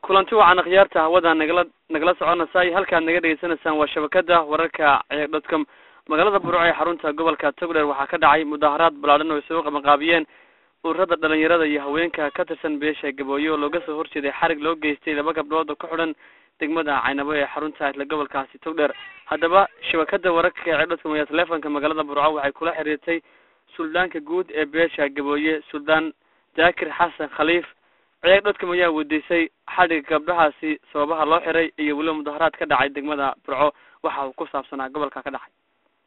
kulanti wacan akhyaarta hawada nagala nagala soconaysay halkaad naga dhegeysanaysaan waa shabakada wararka ceeg dotcom magaalada burco ee xarunta gobolka togdheer waxaa ka dhacay mudaharaad balaadhan oo isugu qabanqaabiyeen ururada dhalinyarada iyo haweenka ka tirsan beesha gabooye oo looga soo horjeeday xarig loo geystay laba gabdhood oo ka xidhan degmada caynabo ee xarunta isla gobolkaasi togdheer haddaba shabakada wararka ee ceeg dotcom ayaa teleefonka magaalada burco waxay kula xiriirtay suldaanka guud ee beesha gabooye suldaan jaakir xasan khaliif ceeg dhodkam ayaa weydiisay xadhiga gabdhahaasi sababaha loo xiray iyo weliba mudaharaad ka dhacay degmada burco waxa uu ku saabsanaa gobolka ka dhacay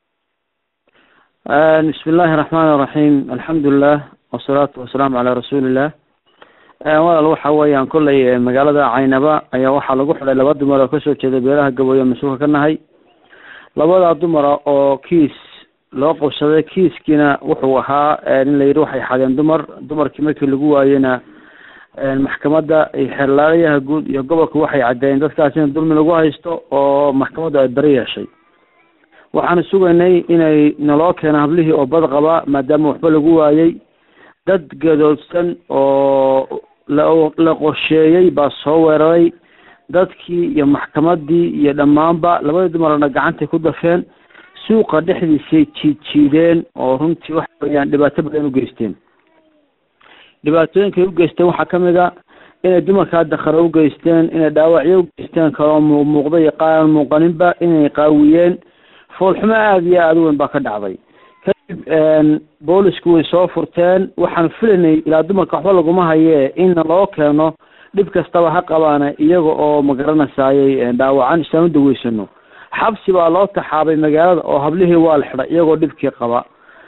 bismi illaahi raxmaani iraxiim alxamdulilah wasalaatu wasalaamu calaa rasuulillah walaal waxa weeyaan kollay magaalada caynaba ayaa waxaa lagu xidhay laba dumar oo kasoo jeeda beelaha gabooye mas-uulka ka nahay labadaa dumara oo kiis loo qabsaday kiiskiina wuxuu ahaa in la yidhi waxay xadeen dumar dumarkii markii lagu waayeyna maxkamadda xeerlaalayaha guud iyo gobolka waxay caddeeyeen dadkaas in dulmi lagu haysto oo maxkamaddu ay bari yeeshay waxaanu sugaynay inay naloo keeno hablihii oo bad qaba maadaama waxba lagu waayey dad gadoodsan oo la la qorsheeyey baa soo weeraray dadkii iyo maxkamaddii iyo dhammaanba labadii dumarna gacantay ku dafeen suuqa dhexdiisay jiid jiideen oo runtii waxa weeyaan dhibaato badan u geysteen dhibaatooyinkay u geysteen waxaa kamid a inay dumarkaa dakaro u geysteen inay dhaawacyo u geysteen kaloo muuqmuuqda iyo qaan muuqaninba inay qaawiyeen foolxumo aada iyo aada u weyn baa ka dhacday kadib boolisku way soo furteen waxaan filaynay ilaa dumarka waxba laguma hayee in loo keeno dhib kastaba ha qabaana iyaga oo magaranaysaayay dhaawacan islaama daweysano xabsi baa loo taxaabay magaalada oo hablihii waa la xidhay iyagoo dhibkii qaba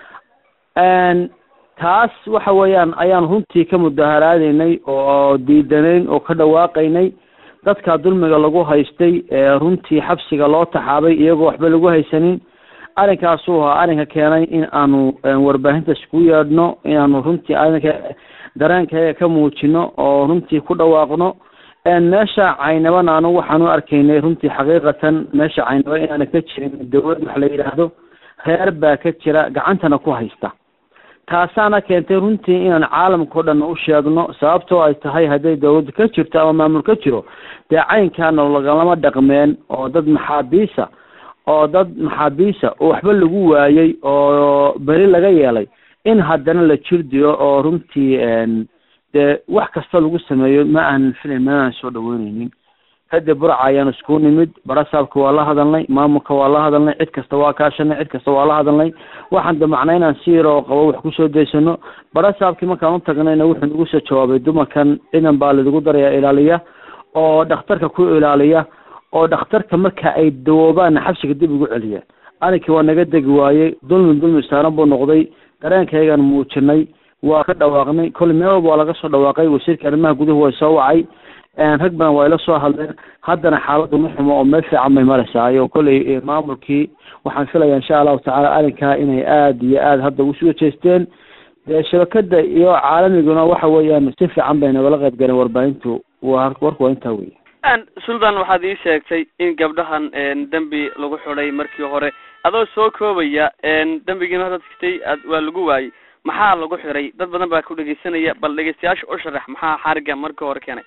taas waxa weeyaan ayaan runtii ka mudaharaadeynay oo diidanayn oo ka dhawaaqaynay dadka dulmiga lagu haystay runtii xabsiga loo taxaabay iyagoo waxba lagu haysanin arrinkaasuu ahaa arrinka keenay in aanu warbaahinta isku yeedhno inaanu runtii arrinka dareenkayaga ka muujino oo runtii ku dhawaaqno meesha caynabana anu waxaan u arkaynay runtii xaqiiqatan meesha caynaba inaana ka jirin dawlad wax la yidhaahdo reer baa ka jira gacantana ku haysta taasaana keentay runtii inaan caalamkao dhan u sheegno sababtoo ay tahay hadday dawladda ka jirto ama maamul ka jiro dee caynkaana lagalama dhaqmeen oo dad maxaabiisa oo dad maxaabiisa oo waxba lagu waayey oo beri laga yeelay in haddana la jirdiyo oo runtii dee wax kasta lagu sameeyo ma aanan filayn ma aanan soo dhaweyneynin kadib burca ayaan isku nimid barasaabka waa la hadalnay maamulka waa la hadalnay cid kasta waa kaashanay cid kasta waa la hadalnay waxaan damacnay inaan si yar oo qabo wax kusoo daysano barasaabkii markaan u tagnayna wuxuu nagu soo jawaabay dumarkan ciidan baa laigu darayaa ilaaliya oo dhakhtarka ku ilaaliya oo dhakhtarka marka ay dawoobaanna xabsiga dib ugu celiya arrinkii waa naga degi waayey dulmi dulmi saaran buu noqday dareenkaygaan muujinay waa ka dhawaaqnay kolle meel walba waa laga soo dhawaaqay wasiirka arrimaha guduhu way soo wacay rag badan waa ila soo hadleen haddana xaaladdu ma xumo oo meel fiican bay maraysaa oo kolley maamulkii waxaan filaya insha allahu tacaala arrinkaa inay aada iyo aada hadda usuga jeesteen dee shabakada iyo caalamiguna waxa weeyaan si fiican bay nagala qayb galeen warbaahintu waa warku waa intaa wey suldan waxaad ii sheegtay in gabdhahan dembi lagu xidhay markii hore adoo soo koobaya dembigiina hadad kitay waa lagu waayey maxaa lagu xiray dad badan baa ku dhegeysanaya bal dhegeystayaasha u sharax maxaa xariga markii hore keenay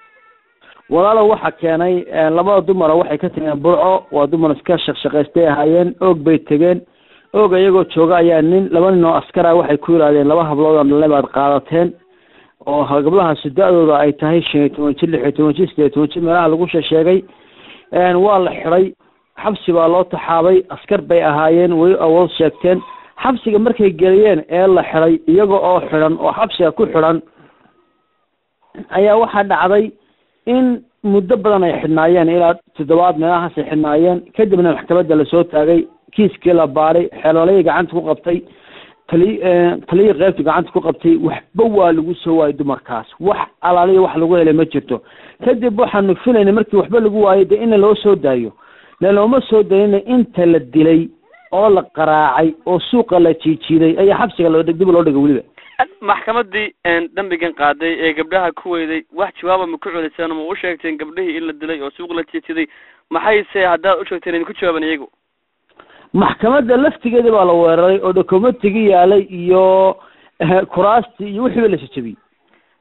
walaalo waxaa keenay labada dumara waxay ka tageen burco waa dumar iska shaqshaqaystay ahaayeen oog bay tegeen oog iyagoo jooga ayaa nin laba nin oo askara waxay ku yidhahdeen laba hablood oo dhalne baad qaadateen oo gabdhahaasi da-dooda ay tahay shan iyo toban jir lix iyo toban jir sideed toban jir meelaha lagu sheesheegay waa la xidhay xabsi baa loo taxaabay askar bay ahaayeen way awood sheegteen xabsiga markay geliyeen ee la xidhay iyaga oo xidhan oo xabsiga ku xidhan ayaa waxaa dhacday in muddo badan ay xidhnaayeen ilaa toddobaad meelahaas ay xidhnaayeen kadibna maxkamadda lasoo taagay kiiskii la baaray xeeloolayii gacanta ku qabtay tali taliyii qeybta gacanta ku qabtay waxba waa lagu soo waayay dumarkaas wax alaaliya wax lagu helay ma jirto kadib waxaanu filaynay markii waxba lagu waayay dee in loo soo daayo le looma soo dayina inta la dilay oo la qaraacay oo suuqa la jiijiiday ayaa xabsiga loo dib loo dhigay weliba maxkamadii dembigan qaaday ee gabdhaha ku weyday wax jawaaba ma ku celiseen ma u sheegteen gabdhihii in la dilay oo suuq la jiijiday maxayse haddaad u sheegteen idinku jawaaban iyagu maxkamadda laftigeeda baa la weeraray oo documentigii yaalay iyo kuraastii iyo wixii ba la jajabiyey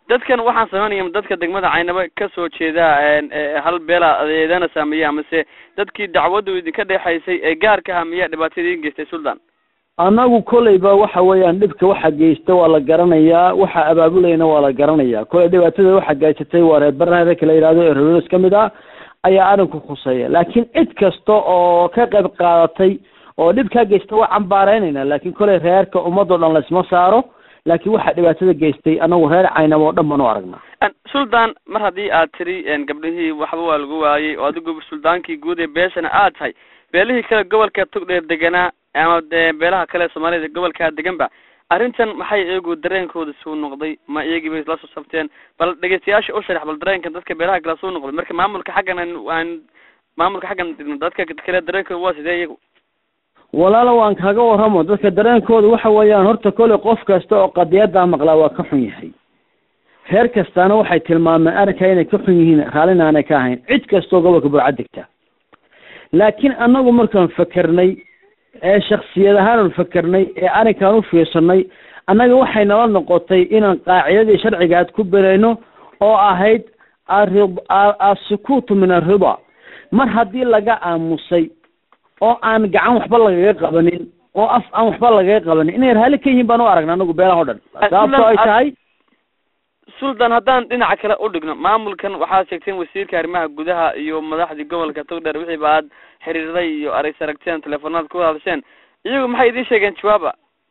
dadkan waxaan sameynaya dadka degmada caynaba kasoo jeeda hal beela adeedana saameeya amase dadkii dacwaddu idinka dhexaysay ee gaarka ah miyaa dhibaatada idin geystay sultan annagu kolleyba waxa weeyaan dhibka waxa geysta waa la garanayaa waxa abaabulayna waa la garanayaa kolley dhibaatada waxa geysatay waa reer baraha kala yidhahdo ee reers ka mid ah ayaa arrinku khuseeya laakiin cid kasta oo ka qayb qaadatay oo dhib kaa geysta waa cambaareynayna laakiin kolley reerka ummadoo dhan laysma saaro laakiin waxaa dhibaatada geystay anagu reer caynamo oo dhan baan u aragnaa sultan mar haddii aad tiri gabdhihii waxba waa lagu waayey oo adigu suldaankii guud ee beeshana aad tahay beelihii kale gobolka togdheer deganaa ama de beelaha kale soomaalida gobolkaa deganba arrintan maxay iyagu dareenkooda suu noqday ma iyagii bay la soo sabteen bal dhegeystayaasha u sharax bal dareenkan dadka beelaha kale suu noqday marka maamulka xaggan aan maamulka xaggan dadka kale dareenkooda waa sidee iyagu walaalo waan kaaga warramo dadka dareenkooda waxa weeyaan horta kolley qof kasta oo qadiyaddaa maqlaa waa ka xun yahay reer kastaana waxay tilmaameen arrinkaa inay ka xun yihiin raallina aanay ka ahayn cid kastoo gobolka burcad degta laakiin annagu markaan fakernay ee shaksiyad ahaanaan fakernay ee arrinkaan u fiirsanay annaga waxay nala noqotay inaan qaacidadii sharcigaad ku berayno oo ahayd asukuutu min arriba mar haddii laga aamusay oo aan gacan waxba lagaga qabanin oo af aan waxba lagaga qabanin inay raalli ka yihiin baan u aragna anagu beelaha o dhan sababtoo ay tahay sultan haddaan dhinaca kale u dhigno maamulkan waxaad sheegteen wasiirka arrimaha gudaha iyo madaxdii gobolka togdheer wixiiba aad xiriirday iyo arays aragteen teleefonaad ku hadasheen iyagu maxay idiin sheegeen jawaaba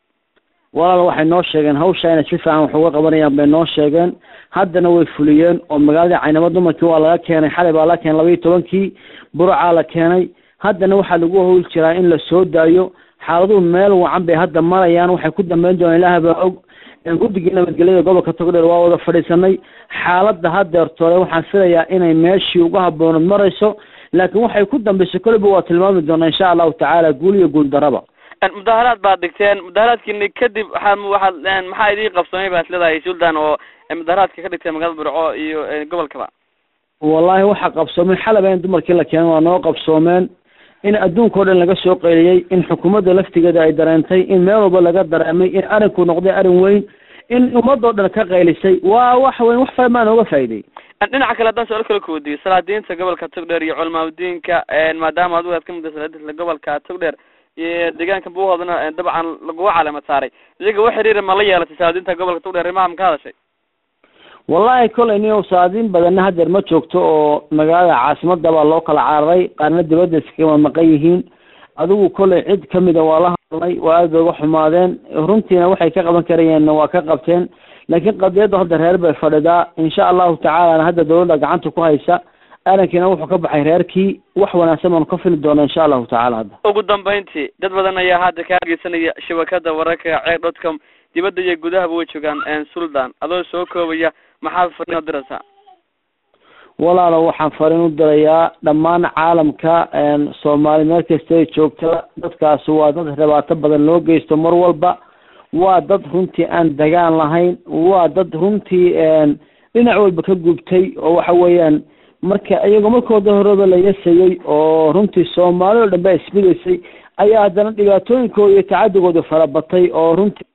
walaal waxay noo sheegeen hawsha inay si fiican wax uga qabanayaan bay noo sheegeen haddana way fuliyeen oo magaaladii caynamo dumarkii waa laga keenay xalay baa la keenay laba iyo tobankii buracaa la keenay haddana waxaa lagu hawl jiraa in la soo daayo xaaladuhu meel wacan bay hadda marayaan waxay ku dambeyn doonaan ilaah baa og guddigii nabadgelyada gobolka togdheer waa wada fadhiisanay xaaladda hadeertoole waxaan filayaa inay meeshii uga habooneed marayso laakiin waxay ku dambeysay koleyba waa tilmaami doonaa insha allahu tacaala guul iyo guul daraba mudaharaad baad dhigteen mudaharaadkiini kadib waxaad waxaad maxaa idii qabsoomay baad leedahay sultan oo mudaharaadka ka dhigteen magaalada burco iyo gobolkaba wallahi waxaa qabsoomay xalaba in dumarkii la keenay waa noo qabsoomeen in adduunka o dhan laga soo qayliyey in xukuumadda laftigeeda ay dareentay in meel walba laga dareemay in arrinku noqday arrin weyn in ummadoo dhan ka qaylisay waa wax weyn wax fara maa nooga faa'iday dhinaca kale haddaan su-aal kala kuwadiyo salaadiinta gobolka togdheer iyo culamaadudiinka maadaama adigu aad ka mid salaadiinta gobolka togdheer iyo deegaanka buuhoodana dabcan laguga caleemad saaray iyaga wax xiriira ma la yeelatay salaadiinta gobolka togdheer rimaha ma ka hadashay wallahi koley nin saadiin badanna hadeer ma joogto oo magaalada caasimada baa loo kala cararay qaarna dibadda iskama maqan yihiin adigu koley cid kamida waa la hadlay waa aad bay uga xumaadeen runtiina waxay ka qaban karayeenna waa ka qabteen laakiin qadiyadda hadda reer bay fadhidaa insha allahu tacaalana hadda dawladda gacanta ku haysa arrinkiina wuxuu ka baxay reerkii wax wanaagsan baanu ka fili doona insha allahu tacala hadda ugu dambeyntii dad badan ayaa hadda ka dhegeysanaya shabakada wararka ceer dot com dibadda iyo gudahaba way joogaan sultan adoo soo koobaya maxaad fariin u diraysaa walaalo waxaan fariin u dirayaa dhammaan caalamka soomaali meel kasta ay joogta dadkaasi waa dad dhibaato badan loo geysto mar walba waa dad runtii aan dagaan lahayn waa dad runtii dhinac walba ka gubtay oo waxa weeyaan marka iyagoo markooda horeba la yasayey oo runtii soomaali oo dhan ba ismidaysay ayaa haddana dhibaatooyinkooda iyo tacadigooda farabatay oo runtii